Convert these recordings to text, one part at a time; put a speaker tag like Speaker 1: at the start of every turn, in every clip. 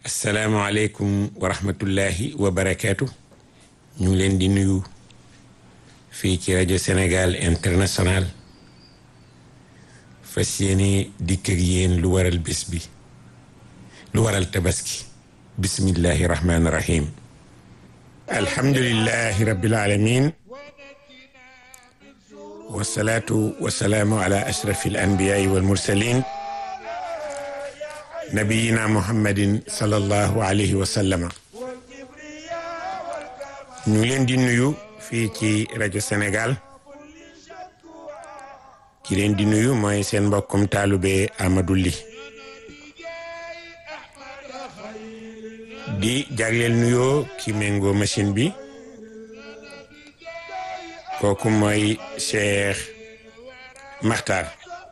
Speaker 1: asalaamualeykum wa rahmatullahi wa barakaatu ñu ngi leen di nuyu fii ci rajo Sénégal international fas yéene dikk ak yéen lu waral bés bi lu waral tabaski bismillahi rahmaani rahim alhamdulillahi rabbil alamin wasalaatu wasalaamu ala ashrafi al anbiyaai wal mursalin nabiyina muhammadin sallallahu alayhi wa sallama ñu ngi leen di nuyu fii ci rajo Sénégal ki leen di nuyu mooy seen mbokkum taalube Amadou Ly di jagleel nuyoo ki méngoo machine bi kooku mooy Cheikh Makhtar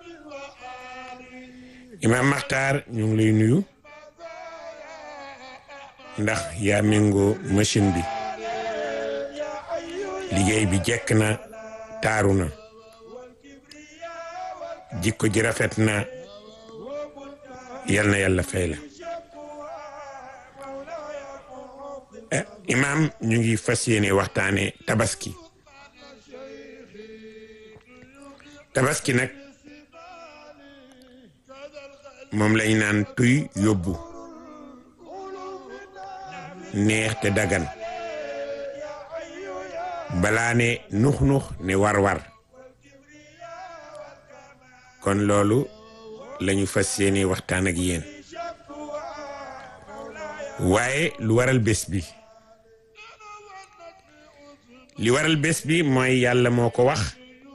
Speaker 1: Imam Makhtar ñu ngi lay nuyu ndax yaa méngoo machine bi liggéey bi jekk na taaru na jikko ji rafet na yal na yàlla fay la imam ñu ngi fas yéene waxtaane tabaski tabaski nag moom lañ naan tuy yóbbu neex te dagan balaa ne nux-nux ne war-war kon loolu lañu fas yéene waxtaan ak yéen waaye lu waral bés bi li waral bés bi mooy yàlla moo ko wax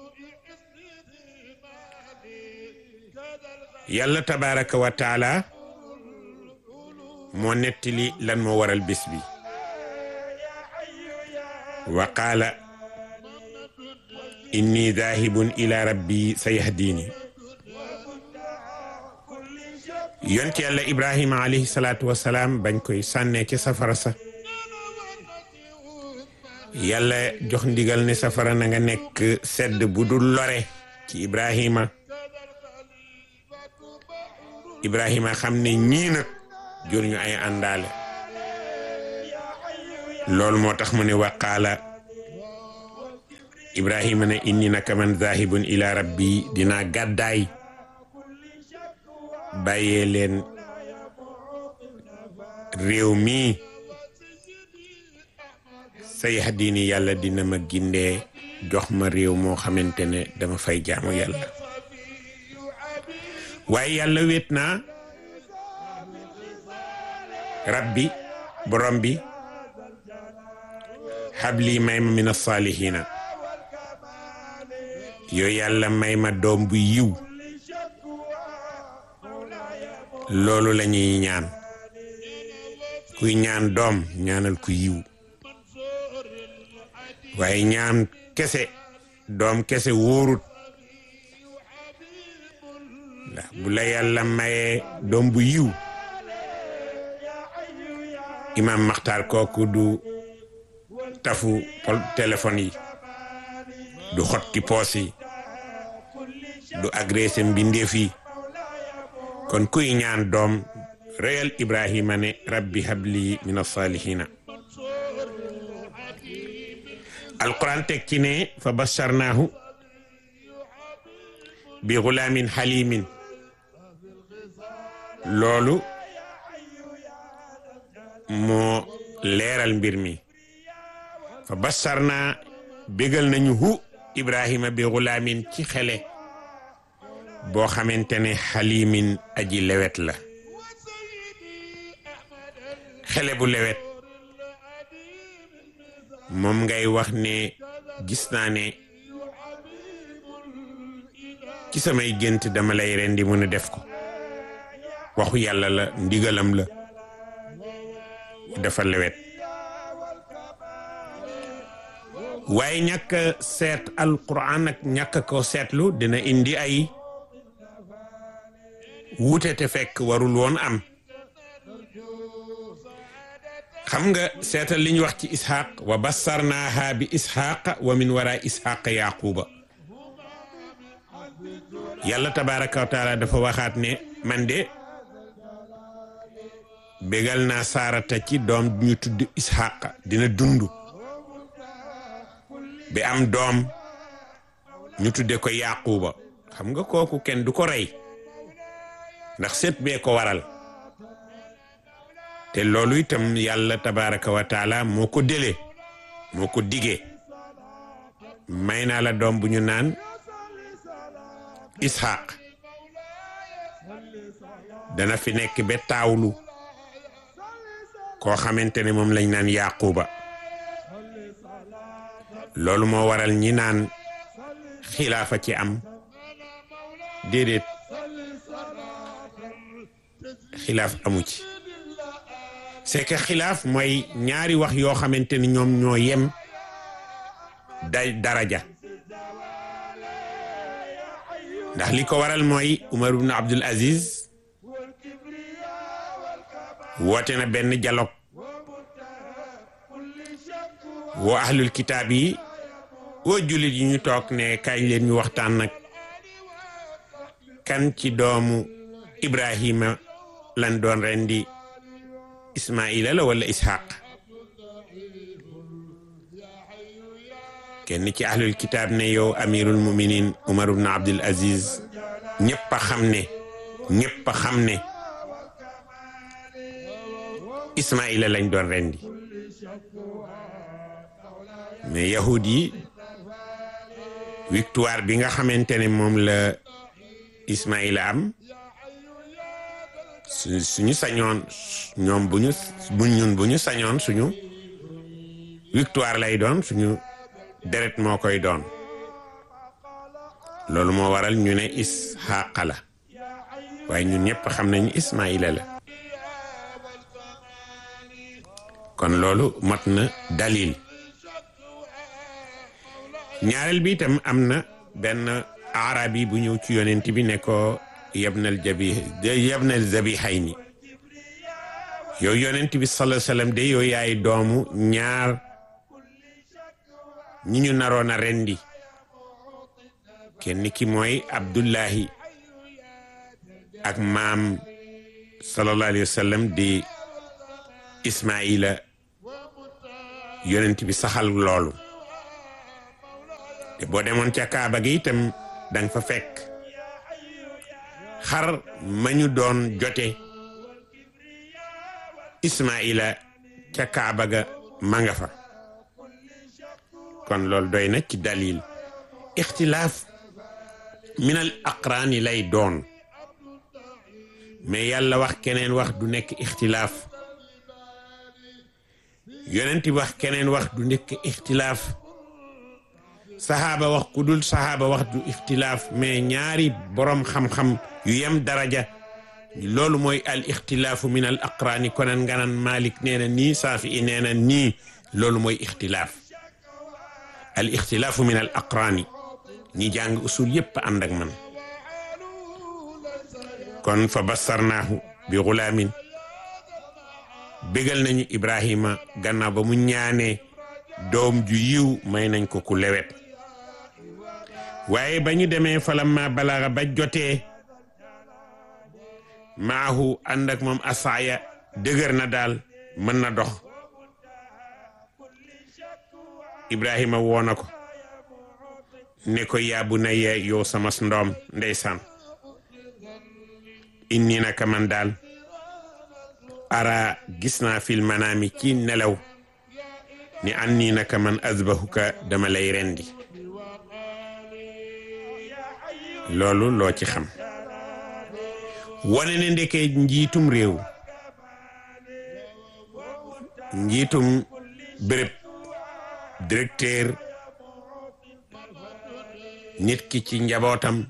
Speaker 1: yàlla tabaraka wa taala moo nettali lan moo waral bés bi wa qaala inni daahibun ila rabbi sayahdini yonent yàlla ibrahima alayhi salaatu wasalaam bañ koy sànnee ci safara sa yàlla jox ndigal ne safara na nga nekk sedd bu dul lore ci ibrahima ibrahima xam ne ñii nag jur ñu ay àndaale loolu moo tax mu ne waqaala ibrahima ne inni naka man zahibun ila rabbi dinaa gàddaay bàyyee leen réew mi sayahdini yàlla dina ma gindee jox ma réew moo xamante ne dama fay jaamu yàlla waaye yàlla wéet naa rabbi borom bi xabli may ma min asaalihina yooyu yàlla may ma doom bu yiw loolu la ñuy ñaan kuy ñaan doom ñaanal ku yiw waaye ñaan kese doom kese wóorut ndax bu la yàlla mayee doom bu yiw imam maxtaar kooku du tafu pol téléphone yi du xotti poos yi du agressé mbindeef yi kon kuy ñaan doom réyal ibrahima ne rabbi habli min alsalihina alquran teg ci ne fa basharnaahu bi gulaamin xalimin loolu moo leeral mbir mi fa basharnaa bégal nañu hu ibrahima bi gulaamin ci xele boo xamante ne xalimin aji lewet la xele bu lewet moom ngay wax ne gis naa ne ci samay gént dama lay rendi mën a def ko waxu yàlla la ndigalam la dafa lewet waaye ñàkk seet alquran ak ñàkk ko seetlu dina indi ay wuute te fekk warul woon am xam nga seetal li ñu wax ci isxaq wa bassarnaaha bi isxaqa wa min wara isxaqa yaquba yàlla tabaraka wa taala dafa waxaat ne man de bégal naa saarata ci doom ñu tudd isxaq dina dund bi am doom ñu tudde ko yaquba xam nga kooku kenn du ko rey ndax seet bee ko waral te loolu itam yàlla tabaraka wa taala moo ko dele moo ko digee may naa la doom bu ñu naan ishaq dana fi nekk ba taawlu koo xamante ne moom lañ naan yaquba loolu moo waral ñi naan xilaafa ci am déedéet xilaaf amu ci c'est que xilaaf mooy ñaari wax yoo xamante ni ñoom ñoo yem day daraja ndax li ko waral mooy Umar ibn Abdul Aziz woote na benn dialogue woo ahlul kitaab yi woo jullit yi ñu toog ne kañ leen ñu waxtaan nag kan ci doomu Ibrahima lan doon rendi Ismaila la wala Ishaq kenn ci ahlul kitaab ne yow amirul muminin Umar ibn Abdul Aziz ñëpp a xam ne ñëpp a xam ne Ismaila lañ doon rendi mais yahud yi victoire bi nga xamante ne moom la Ismaila am su suñu sañoon ñoom bu ñu bu ñun bu ñu sañoon suñu victoire lay doon suñu deret moo koy doon loolu moo waral ñu ne Isxaaqa la waaye ñun ñëpp xam nañu Ismaila la kon loolu mat na dalil ñaareel bi itam am na benn arabi bu ñëw ci yonent bi ne ko yabnal jabi yabnal zabihayni yow yonent bi sallallahu alayhi wasallam de yow yaay doomu ñaar ñi ñu naroon a rendi kenn ki mooy Abdullahi ak maam sallallahu alayhi wasallam di Ismaila yonent bi saxal loolu te boo demoon ca Kaaba gi itam danga fa fekk xar ma ñu doon jote Ismaila ca Kaaba ga ma nga fa kon loolu doy na ci dalil ixtilaaf minal aqraani lay doon mais yàlla wax keneen wax du nekk ixtilaaf yonent wax keneen wax du nekk ixtilaaf saxaaba wax ku dul saxaaba wax du ixtilaaf mais ñaari borom xam-xam yu yem daraja loolu mooy al ixtilaafu min al aqraani konan nga naan Malik nee na nii Saafi i nee na nii loolu mooy ixtilaaf al ixtilaafu min al aqraani ñi jàng usul yépp ànd ak man kon fa bassarnaahu bi gulaamin bégal nañu Ibrahima gannaaw ba mu ñaanee doom ju yiw may nañ ko ku lewet waaye ba ñu demee falamma balaga ba jotee maahu ànd ak moom asaaya dëgër na daal mën na dox Ibrahima woo na ko ne ko yaabu na yee yow sama ndoom ndeysaan inni naka man daal ara gis naa fil manaami ci nelaw ni an nii naka man azbahuka dama lay rendi loolu loo ci xam wane ne ndeke njiitum réew njiitum béréb directeur nit ki ci njabootam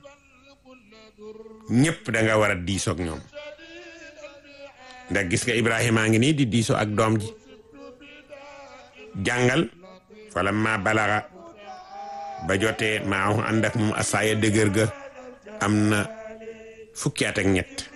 Speaker 1: ñëpp da nga war a diisoog ñoom ndax gis nga Ibrahima ngi nii di diisoo ak doom ji jàngal fala ma balaxa ba jotee maahu ànd ak moom asaaya dëgër ga am na fukki at ak ñett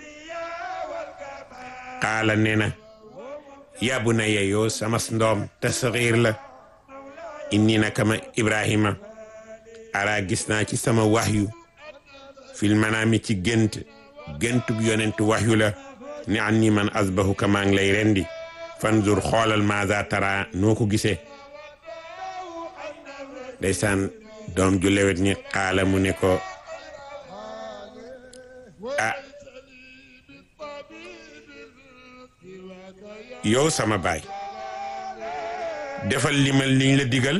Speaker 1: xaala nee na yàbbu na yeyoo sama ndoom tasxiir la inni na kama Ibrahima ara gis naa ci sama waxyu fil manaami ci gént géntug yonent waxyu la ni an ni man asbahuka maa ngi lay rendi fanzur xoolal maza tara noo ko gisee ndeysaan doom ju lewet ni xaala mu ne ko ah yow sama baay defal limal liñ la digal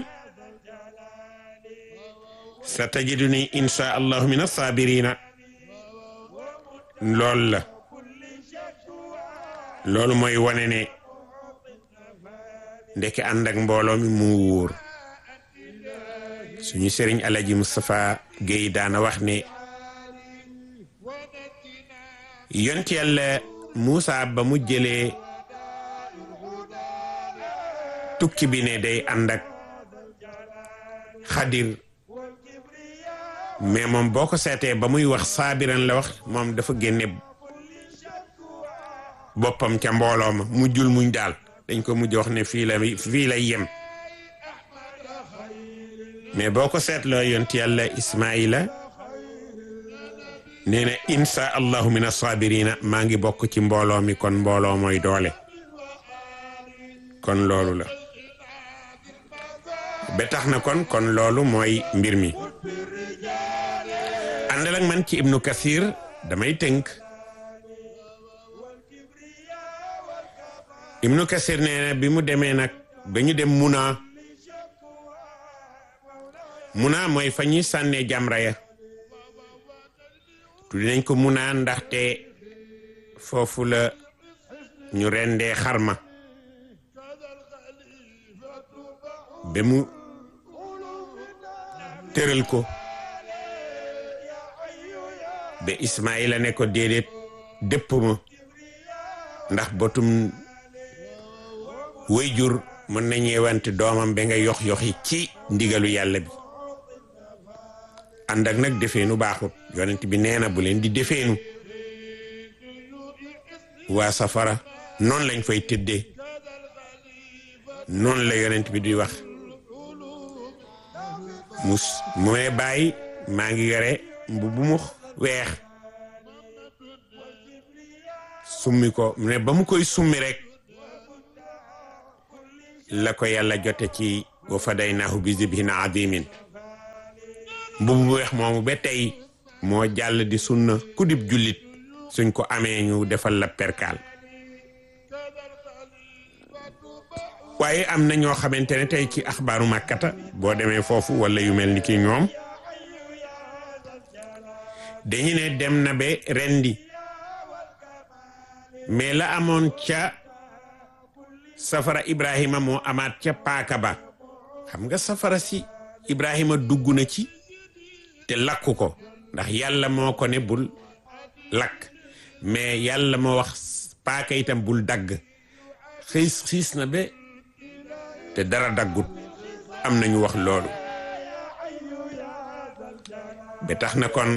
Speaker 1: sa tajiduni insha allahu min asabirina loolu la loolu mooy wane ne ndeke ànd ak mbooloo mi mu wóor suñu sëriñ alaji Moustapha Guèye daana wax ne yont yàlla Moussa ba mu jëlee tukki bi ne day ànd ak xadir mais moom boo ko seetee ba muy wax saabiran la wax moom dafa génne boppam ca mbooloo ma mujjul muñ daal dañ ko mujj wax ne fii la fii lay yem mais boo ko seetloo yont yàlla Ismaila nee na insha allahu min asabirina maa ngi bokk ci mbooloo mi kon mbooloo mooy doole kon loolu la ba tax na kon kon loolu mooy mbir mi àndal ak man ci ibnu kasir damay tënk ibnu kasir nee na bi mu demee nag ba ñu dem muna muna mooy fa ñuy sànnee jamra ya tuddi nañ ko muna ndaxte foofu la ñu rendee xarma ba mu tëral ko ba Ismaïla ne ko déedéet dëpp ma ndax botum wayjur mën na ñeewante doomam ba nga yox yoxi ci ndigalu yàlla bi ànd ak nag defeenu baaxut yonent bi nee na bu leen di defeenu waa safara noonu lañ fay tëddee noonu la yonent bi di wax mus mu may bàyyi maa ngi yore mbubb mu weex summi ko ne ba mu koy summi rek la ko yàlla jote ci wa fadaynaahu bi zibhin azimin mbubb mu weex moomu ba tey moo jàll di sunna ku dib jullit suñ ko amee ñu defal la perkaal waaye am na ñoo xamante ne tey ci axbaaru màkkata boo demee foofu wala yu mel ni ki ñoom dañu ne dem na ba rendi mais la amoon ca safara Ibrahima moo amaat ca paaka ba xam nga safara si Ibrahima dugg na ci te lakku ko ndax yàlla moo ko ne bul lakk mais yàlla moo wax paaka itam bul dagg xiis xiis na ba te dara daggut am nañu wax loolu ba tax na kon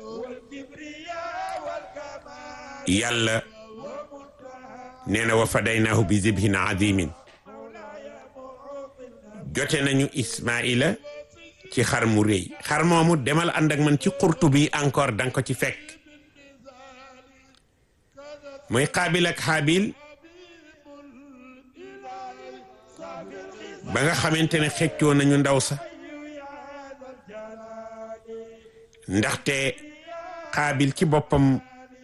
Speaker 1: yàlla nee na wa fadaynaahu bi zibhin azimin jote nañu Ismaila ci xar mu rëy xar moomu demal ànd ak man ci xurtu bi encore danga ko ci fekk mooy xaabil ak xaabil ba nga xamante ne xeccoo nañu ndaw sa ndaxte xaabil ci boppam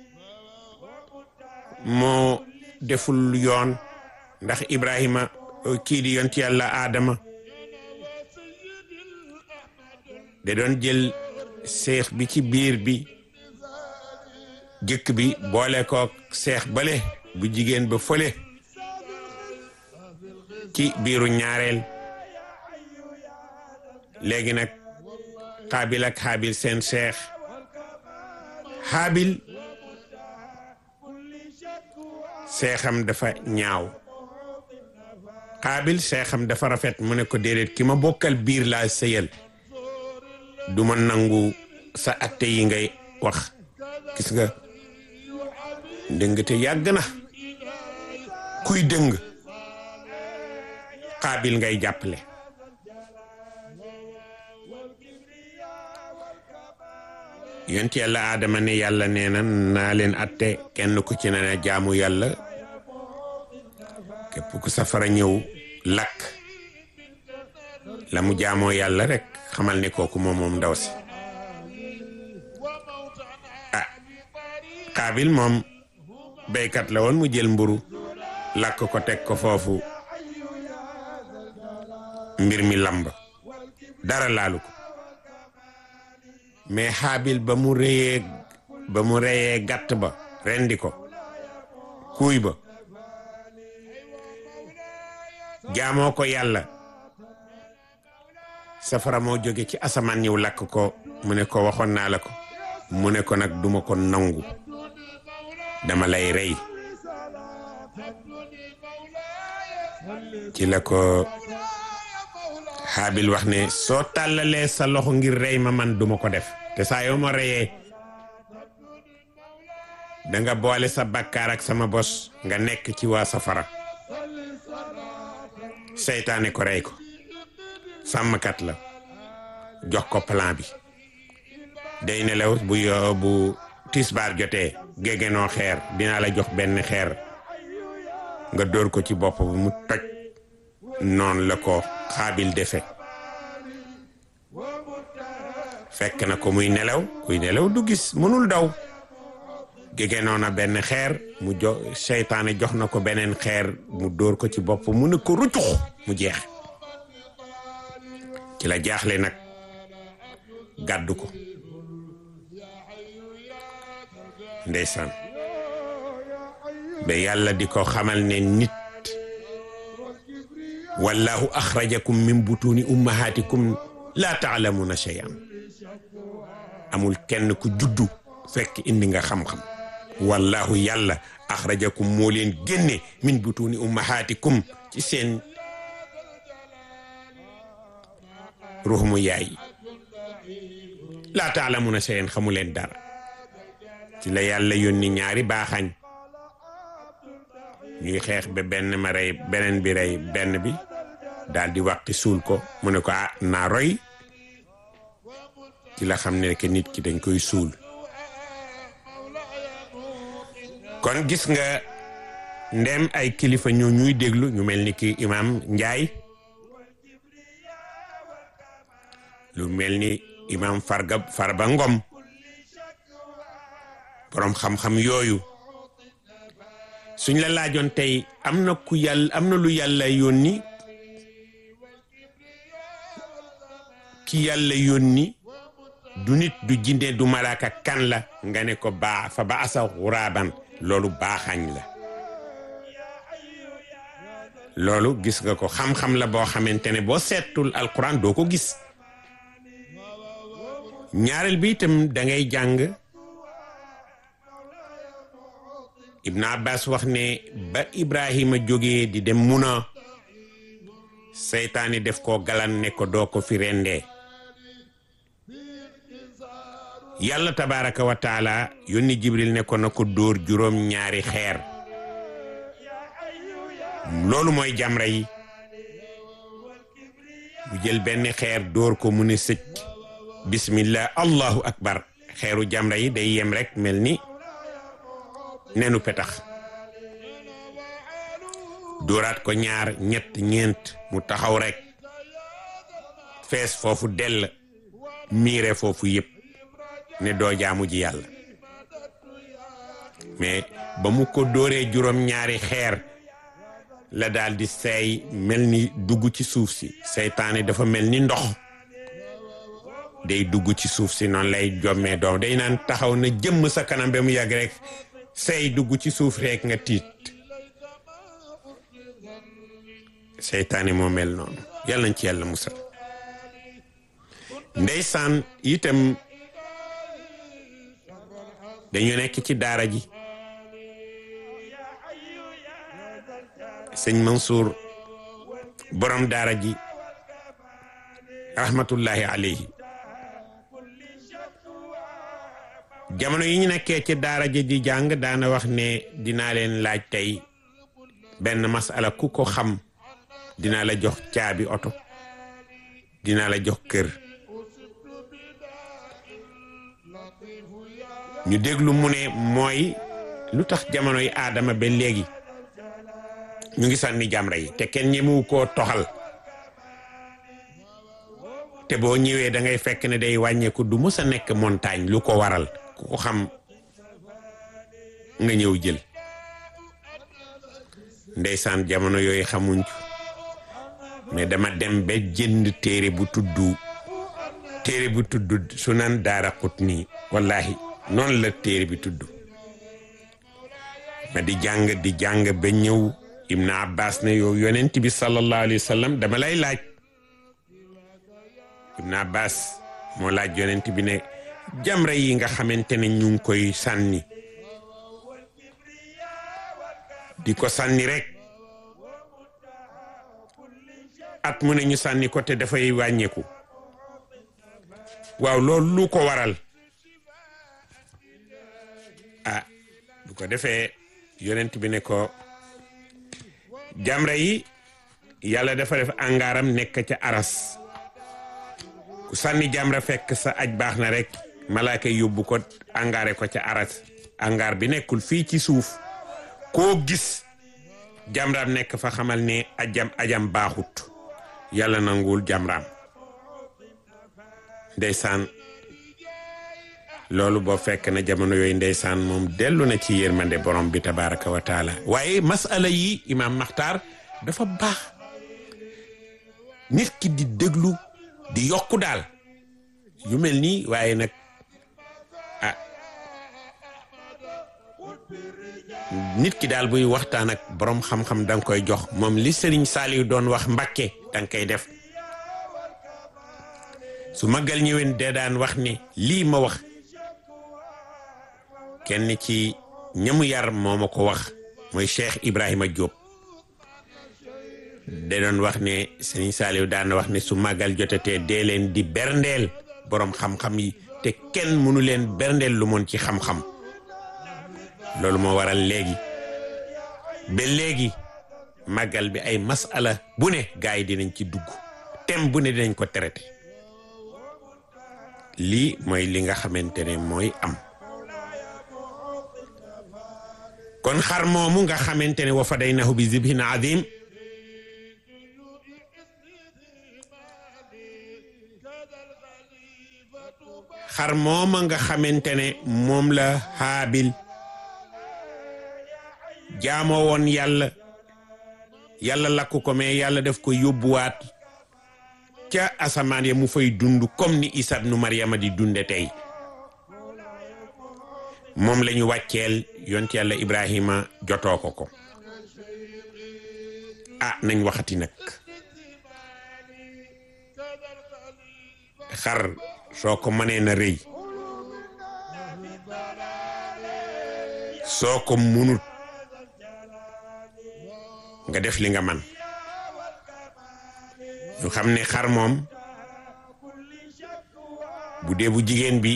Speaker 1: moo deful yoon ndax Ibrahima kii di yonti yàlla Adama da doon jël seex bi ci biir bi jëkk bi boole kook seex bale bu jigéen ba fële ci biiru ñaareel léegi nag xaabil ak xaabil seen seex xaabil seexam dafa ñaaw xaabil seexam dafa rafet mu ne ko déedéet ki ma bokkal biir laa sëyal du ma nangu sa atte yi ngay wax gis nga dëng te yàgg na kuy dëng xaabil ngay jàppale yonent yàlla aadama ne yàlla nee na naa leen atte kenn ku ci ne na jaamu yàlla képp ku safara ñëw lakk la mu jaamoo yàlla rek xamal ne kooku moom moom ndaw si ah xaabil moom béykat la woon mu jël mburu lakk ko teg ko foofu mbir mi lamb dara laalu ko mais xaabil ba mu reyee ba mu reyee gàtt ba rendi ko kuuy ba jaamoo ko yàlla safara moo jóge ci asamaan ñëw lakk ko mu ne ko waxoon naa la ko mu ne ko nag duma ko nangu dama lay rey ci la ko xaabil wax ne soo tàllalee sa loxo ngir rey ma man duma ko def te saa yoo ma reyee danga boole sa bakkaar ak sama bos nga nekk ci waa safara seytaane ko rey ko sàmmkat la jox ko plan bi day nelaw bu yo bu tisbaar jotee gégenoo xeer dinaa la jox benn xeer nga dóor ko ci bopp bu mu toj noonu la ko xaabil defe fekk na ko muy nelaw kuy nelaw du gis mënul daw gégenoo na benn xeer mu jo seytaane jox na ko beneen xeer mu dóor ko ci bopp mu ne ko rucux mu jeex ci la jaaxle nag gàddu ko ndeysaan ba yàlla di ko xamal ne nit wallahu axrajakum min butuni ummahatikum la taalamuna shay'an amul kenn ku juddu fekk indi nga xam-xam wallahu yàlla axrajakum moo leen génne min butuni ummahatikum ci seen ruux mu yaay laa taalamuna shay'an xamu leen dara ci la yàlla yónni ñaari baaxañ ñuy xeex ba benn ma rey beneen bi rey benn bi daal di wàqi suul ko mu ne ko ah naa roy ci la xam ne que nit ki dañ koy suul kon gis nga ndem ay kilifa ñoo ñuy déglu ñu mel ni ki imam Njaay lu mel ni imam Farga Farba Ngom boroom xam-xam yooyu suñ la laajoon tey am na ku yàlla am na lu yàlla yónni ki yàlla yónni du nit du jinde du malaaka kan la nga ne ko baa fa ba asa xuraaban loolu baaxañ la loolu gis nga ko xam-xam la boo xamante ne boo seetul alquran doo ko gis ñaareel bi itam da ngay jàng Ibn Abbas wax ne ba Ibrahima jógee di dem muna seytaani def ko galan ne ko doo ko fi rendee yàlla tabaraka wa taala yónni Jibril ne ko na ko dóor juróom ñaari xeer loolu mooy jamra yi mu jël benn xeer dóor ko mu ne sëcc bismillah allahu akbar xeeru jamra yi day yem rek mel ni nenu petax dóoraat ko ñaar ñett ñeent mu taxaw rek fees foofu dell miire foofu yëpp ne doo jaamu ji yàlla mais ba mu ko dóoree juróom ñaari xeer la daal di seey mel ni dugg ci suuf si seytaane dafa mel ni ndox day dugg ci suuf si noonu lay jommee doom day naan taxaw na jëmm sa kanam ba mu yàgg rek sey dugg ci suuf rek nga tiit seytaane moo mel noonu yàlla nañ ci yàlla musal ndeysaan itam dañu nekk ci daara ji sëñ Mansour borom daara ji rahmatullahi alayhi jamono yi ñu nekkee ci daara ji di jàng daana wax ne dinaa leen laaj tey benn masala ku ko xam dinaa la jox caabi oto dinaa la jox kër ñu déglu mu ne mooy lu tax jamonoy aadama ba léegi ñu ngi sànni jamra yi te kenn ñemewu koo toxal te boo ñëwee da ngay fekk ne day wàññeeku du mës a nekk montagne lu ko waral ku ko xam nga ñëw jël ndeysaan jamono yooyu xamuñ mais dama dem ba jënd téere bu tudd téere bu tudd sunan daara Qutni wallahi noonu la téere bi tudd ma di jàng di jàng ba ñëw Ibn Abbas ne yow yonent bi sallallahu alayhi wa sallam dama lay laaj Ibn Abbas moo laaj yonent bi ne jamra yi nga xamante ne ñu ngi koy sànni di ko sànni rek at mu ne ñu sànni ko te dafay wàññeeku waaw loolu lu ko waral ah bu ko defee yonent bi ne ko jamra yi yàlla dafa def angaaram nekk ca aras ku sànni jamra fekk sa aj baax na rek malaaka yóbbu ko angaare ko ca aras angaar bi nekkul fii ci suuf koo gis jamraam nekk fa xamal ne ajam ajam baaxut yàlla nanguwul jamraam ndeysaan loolu boo fekk na jamono yooyu ndeysaan moom dellu na ci yërmande borom bi tabaraka wa taala waaye masala yi imaam maxtaar dafa baax nit ki di déglu di yokku daal yu mel nii waaye nag ah nit ki daal buy waxtaan ak borom xam-xam da nga koy jox moom li Serigne Saliou doon wax Mbakke da nga koy def su magal ñëwén dee daan wax ni lii ma wax kenn ci ñamu yar moo ma ko wax mooy Cheikh Ibrahima Diop da doon wax ne Serigne Saliou daan wax ne su magal jotatee dee leen di berndeel borom xam-xam yi te kenn mënu leen berndeel lu moon ci xam-xam loolu moo waral léegi ba léegi màggal bi ay masala bu ne gars yi dinañ ci dugg thème bu ne dinañ ko traité lii mooy li nga xamante ne mooy am kon xar moomu nga xamante ne wa fadaynahu bi zibhin azim xar mooma nga xamante ne moom la xaabil jaamoo woon yàlla yàlla lakk ko mais yàlla def ko yóbbuwaat ca asamaan ya mu fay dund comme ni Isa ibnu Maryama di dunde tey moom la ñu wàcceel yont yàlla Ibrahima jotoo ko ko ah nañ waxati nag xar soo ko mënee na rëy soo ko munut nga def li nga man ñu xam ne xar moom bu dee bu jigéen bi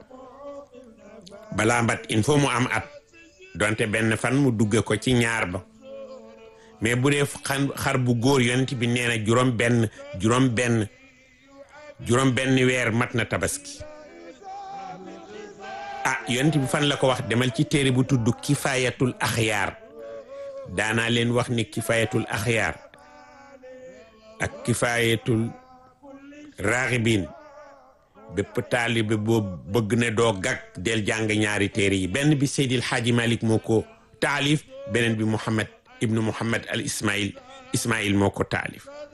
Speaker 1: balaa mbat il faut mu am at donte benn fan mu dugge ko ci ñaar ba mais bu dee xar bu góor yonent bi nee na juróom benn juróom benn juróom benn weer mat na tabaski ah yonent bi fan la ko wax demal ci téere bu tudd kifayatul axyaar daanaa leen wax ni kifayatul axyaar ak kifayatul raaxibin bépp taalibe boo bëgg ne doo gag del jàng ñaari téere yi benn bi Seydil Xaaji Malik moo ko taalif beneen bi Muhammad ibnu Muhammad al Ismail Ismail moo ko taalif